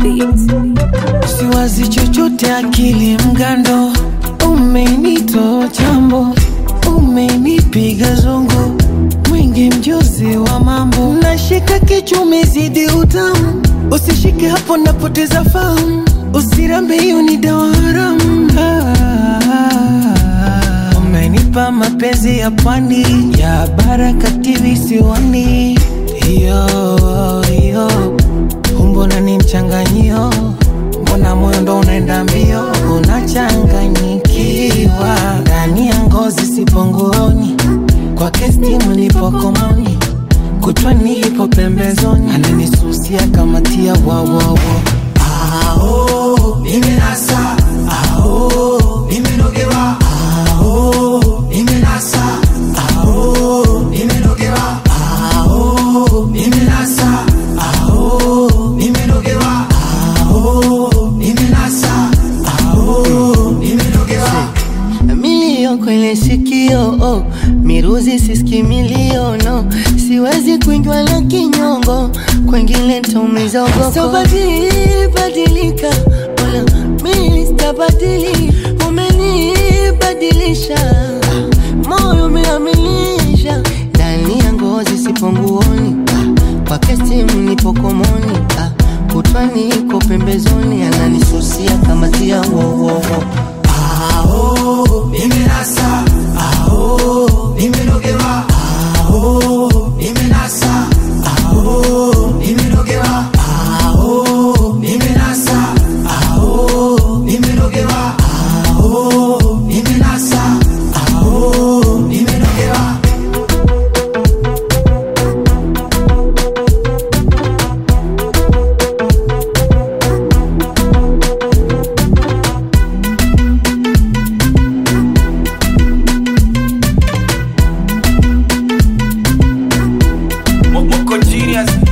beats. siwazi chochote, akili mgando, umenitoa chambo, umenipiga zongo, mwingi mjuzi wa mambo, nashika kichwa, umezidi utamu, usishike hapo, napoteza fahamu, usirambe, hiyo ni dawa haramu. Ah, umenipa mapenzi ya pwani ya Baraka visiwani, hiyo hiyo Mbona ni mchanganyio, mbona moyo ndo unaenda mbio, unachanganyikiwa ndani ya ngozi, sipo nguoni kwake, stimu nipo komoni, kutwani ipo pembezoni, ananisusia kama tia wawawo Ao, nimenasa. Ao, nimenogewa. Ao, nimenasa. Ao, nimenogewa. Ao, nimenasa. Ao, nimenogewa. Ao, nimenasa. Ao, nimenogewa. milio kwenye sikio oh, miruzi siski milio no, siwezi kuingiwa na kinyongo, kwengine nitaumiza ugoko. Sitabadili badilika, wala mimi sitabadili, umenibadilisha, moyo umeamilisha, ndani ya ngozi sipo nguoni, kwake stimu nipo komoni, ah, kutwani iko pembezoni, ananisusia kama tia wowowo Ao, nimenasa. Ao, nimenogewa. Ao, nimenasa. Ao, nimenogewa. Ao, nimenasa. Ao, nimenogewa. Ao, nimenasa. Ao, nimenogewa. Moko genius